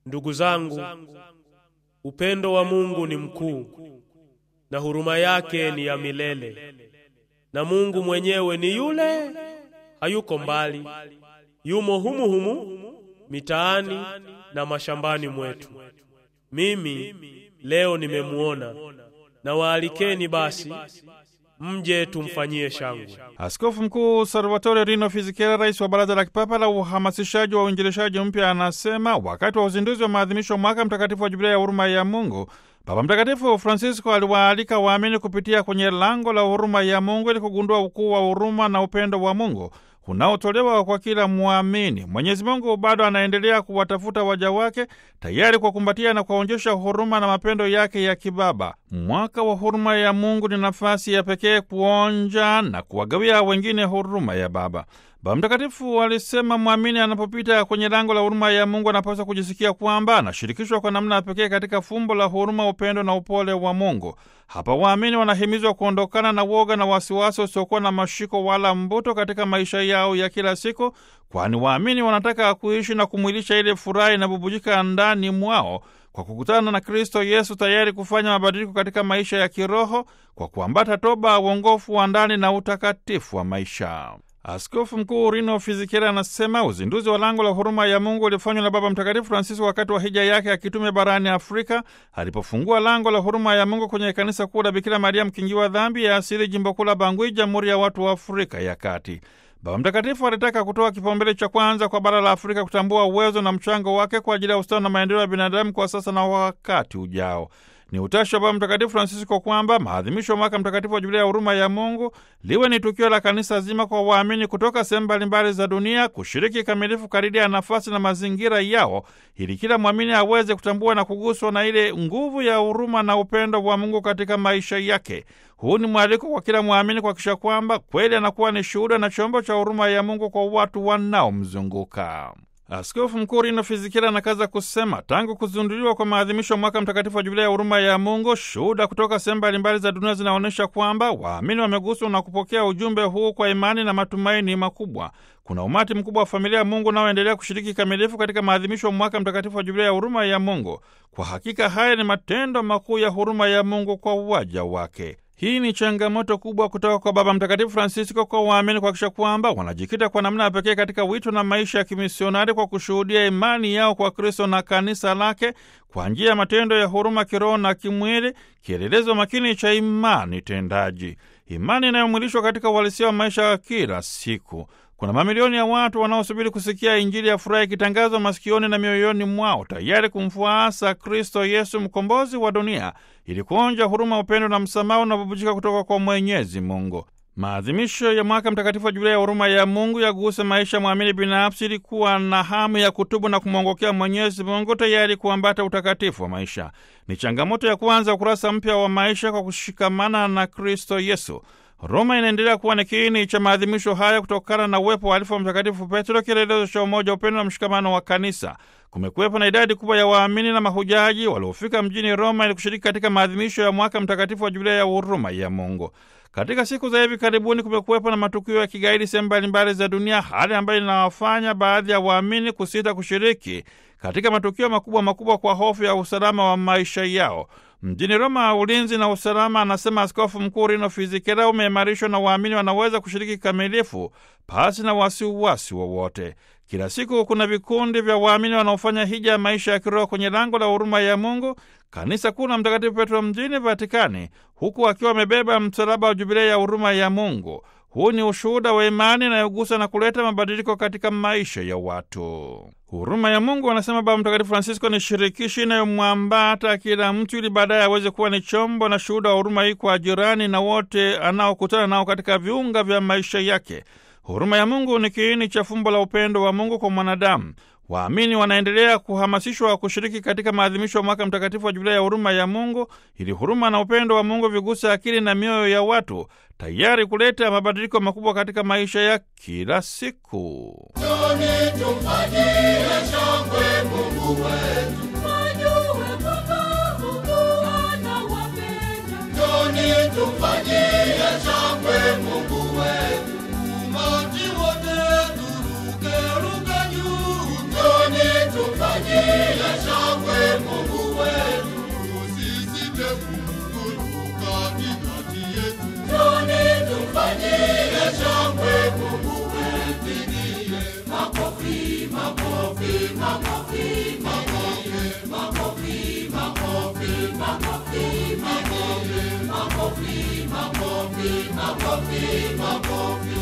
Ndugu zangu, upendo wa Mungu ni mkuu na huruma yake ni ya milele, na Mungu mwenyewe ni yule, hayuko mbali, yumo humu humu mitaani na mashambani mwetu. Mimi leo nimemuona, na waalikeni basi mje tumfanyie shangwe. Askofu Mkuu Salvatore Rino Fisichella, rais wa Baraza la Kipapa la Uhamasishaji wa Uinjilishaji Mpya, anasema wakati wa uzinduzi wa maadhimisho mwaka mtakatifu wa Jubilia ya huruma ya Mungu, Baba Mtakatifu Francisco aliwaalika waamini kupitia kwenye lango la huruma ya Mungu ili kugundua ukuu wa huruma na upendo wa Mungu unaotolewa kwa kila mwamini. Mwenyezi Mungu bado anaendelea kuwatafuta waja wake, tayari kwa kumbatia na kuwaonyesha huruma na mapendo yake ya kibaba. Mwaka wa huruma ya Mungu ni nafasi ya pekee kuonja na kuwagawia wengine huruma ya Baba. Baba Mtakatifu alisema mwamini anapopita kwenye lango la huruma ya Mungu anapaswa kujisikia kwamba anashirikishwa kwa namna ya pekee katika fumbo la huruma, upendo na upole wa Mungu. Hapa waamini wanahimizwa kuondokana na woga na wasiwasi usiokuwa na mashiko wala mbuto katika maisha yao ya kila siku, kwani waamini wanataka kuishi na kumwilisha ile furaha inabubujika ndani mwao kwa kukutana na Kristo Yesu, tayari kufanya mabadiliko katika maisha ya kiroho kwa kuambata toba, uongofu wa ndani na utakatifu wa maisha. Askofu Mkuu Rino Fisichella anasema uzinduzi wa lango la huruma ya Mungu ulifanywa na Baba Mtakatifu Francisco wakati wa hija yake ya kitume barani Afrika, alipofungua lango la huruma ya Mungu kwenye kanisa kuu la Bikira Maria mkingiwa dhambi ya asili, jimbo kuu la Bangui, Jamhuri ya Watu wa Afrika ya Kati. Baba Mtakatifu alitaka kutoa kipaumbele cha kwanza kwa bara la Afrika kutambua uwezo na mchango wake kwa ajili ya ustawi na maendeleo ya binadamu kwa sasa na wakati ujao. Ni utashi wa Baba Mtakatifu Francisco kwamba maadhimisho ya mwaka mtakatifu wa Jubilia ya huruma ya Mungu liwe ni tukio la kanisa zima kwa waamini kutoka sehemu mbalimbali za dunia kushiriki kikamilifu kadiri ya nafasi na mazingira yao, ili kila mwamini aweze kutambua na kuguswa na ile nguvu ya huruma na upendo wa Mungu katika maisha yake. Huu ni mwaliko kwa kila mwamini kuhakikisha kwamba kweli anakuwa ni shuhuda na chombo cha huruma ya Mungu kwa watu wanaomzunguka. Askofu Mkuu Rino Fisichella anakaza kusema tangu kuzinduliwa kwa maadhimisho ya mwaka mtakatifu wa Jubilia ya huruma ya Mungu, shuhuda kutoka sehemu mbalimbali za dunia zinaonyesha kwamba waamini wameguswa na kupokea ujumbe huu kwa imani na matumaini makubwa. Kuna umati mkubwa wa familia ya Mungu unaoendelea kushiriki kikamilifu katika maadhimisho ya mwaka mtakatifu wa Jubilia ya huruma ya Mungu. Kwa hakika haya ni matendo makuu ya huruma ya Mungu kwa waja wake. Hii ni changamoto kubwa kutoka kwa Baba Mtakatifu Francisco kwa waamini kuhakikisha kwamba wanajikita kwa namna ya pekee katika wito na maisha ya kimisionari kwa kushuhudia imani yao kwa Kristo na kanisa lake kwa njia ya matendo ya huruma kiroho na kimwili, kielelezo makini cha imani tendaji, imani inayomwilishwa katika uhalisia wa maisha ya kila siku. Kuna mamilioni ya watu wanaosubiri kusikia Injili ya furaha ikitangazwa masikioni na mioyoni mwao, tayari kumfuasa Kristo Yesu, mkombozi wa dunia, ili kuonja huruma, upendo na msamaha unaobubujika kutoka kwa Mwenyezi Mungu. Maadhimisho ya mwaka mtakatifu wa Jubilia ya huruma ya Mungu yaguse maisha ya mwamini binafsi, ili kuwa na hamu ya kutubu na kumwongokea Mwenyezi Mungu, tayari kuambata utakatifu wa maisha. Ni changamoto ya kuanza ukurasa mpya wa maisha kwa kushikamana na Kristo Yesu. Roma inaendelea kuwa ni kiini cha maadhimisho haya kutokana na uwepo wa alifu wa Mtakatifu Petro, kielelezo cha umoja, upendo na mshikamano wa kanisa. Kumekuwepo na idadi kubwa ya waamini na mahujaji waliofika mjini Roma ili kushiriki katika maadhimisho ya mwaka mtakatifu wa Jubilia ya huruma ya Mungu. Katika siku za hivi karibuni kumekuwepo na matukio ya kigaidi sehemu mbalimbali za dunia, hali ambayo inawafanya baadhi ya waamini kusita kushiriki katika matukio makubwa makubwa kwa hofu ya usalama wa maisha yao. Mjini Roma, ulinzi na usalama, anasema Askofu Mkuu Rino Fisichella, umeimarishwa na waamini wanaweza kushiriki kikamilifu pasi na wasiwasi wowote. Kila siku kuna vikundi vya waamini wanaofanya hija ya maisha ya kiroho kwenye lango la huruma ya Mungu, kanisa kuu la Mtakatifu Petro mjini Vatikani, huku akiwa wamebeba msalaba wa Jubilia ya huruma ya Mungu. Huu ni ushuhuda wa imani inayogusa na kuleta mabadiliko katika maisha ya watu. Huruma ya Mungu, anasema Baba Mtakatifu Francisco, ni shirikishi inayomwambata kila mtu ili baadaye aweze kuwa ni chombo na shuhuda wa huruma hii kwa jirani na wote anaokutana nao katika viunga vya maisha yake. Huruma ya Mungu ni kiini cha fumbo la upendo wa Mungu kwa mwanadamu. Waamini wanaendelea kuhamasishwa kushiriki katika maadhimisho ya mwaka mtakatifu wa Jubilia ya huruma ya Mungu ili huruma na upendo wa Mungu viguse akili na mioyo ya watu, tayari kuleta mabadiliko makubwa katika maisha ya kila siku. Njoni tumfanyie shangwe Mungu wetu, Wajue kwamba Mungu anawapenda. njoni tumfanyie shangwe Mungu wetu. Umati wote turuke ruke juu, njoni tumfanyie shangwe kati yetu. Njoni tumfanyie shangwe Mungu wetu. Pigie makofi, makofi, makofi, makofi, makofi, makofi, makofi, makofi, makofi, makofi, makofi, makofi.